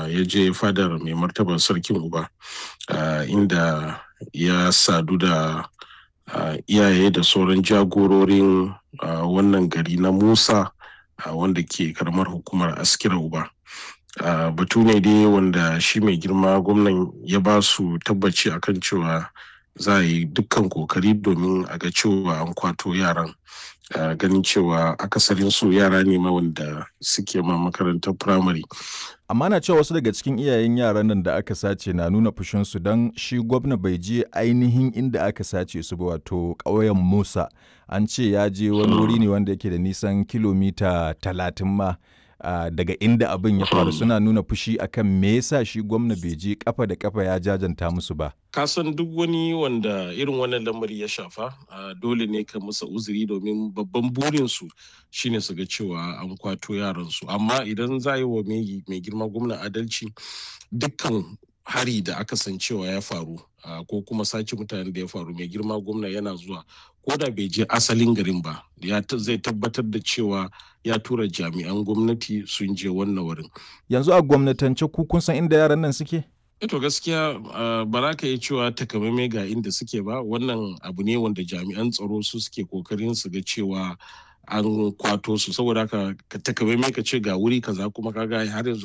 ya je fadar mai martaban sarkin uba inda ya sadu da iyaye da sauran jagororin wannan gari na musa wanda ke karamar hukumar askira uba batu ne dai wanda shi mai girma gwamnan ya ba su tabbaci akan cewa za a yi dukkan kokari domin a ga cewa an kwato yaran ganin cewa akasarin su yara ne ma wanda suke ma makarantar firamare. amma na cewa wasu daga cikin iyayen yaran nan da aka sace na nuna fushinsu don shi gwamna bai je ainihin inda aka sace su ba wato ƙauyen musa an ce ya je wani wuri ne wanda yake da nisan kilomita talatin ma Uh, daga inda abin ya faru suna nuna fushi akan me yasa shi gwamna bai je kafa da kafa ya jajanta musu ba kasan duk wani wanda irin wannan lamari ya shafa uh, dole ne ka musa uzuri domin babban burinsu shine su ga cewa an kwato yaransu amma idan za yi wa mai girma gwamna adalci dukkan hari da aka san cewa ya faru uh, ko kuma sace mutanen da ya faru mai girma gwamna yana zuwa ko da bai je asalin garin ba ya zai tabbatar da cewa ya tura jami'an gwamnati sun je wannan wurin yanzu a gwamnatance ku kun san inda yaran nan suke to gaskiya ba za ka iya cewa takamaimai ga inda suke ba wannan abu ne wanda jami'an tsaro su suke kokarin su ga cewa an kwato su saboda haka ka takamaimai ka ce ga wuri kaza kuma kaga har yanzu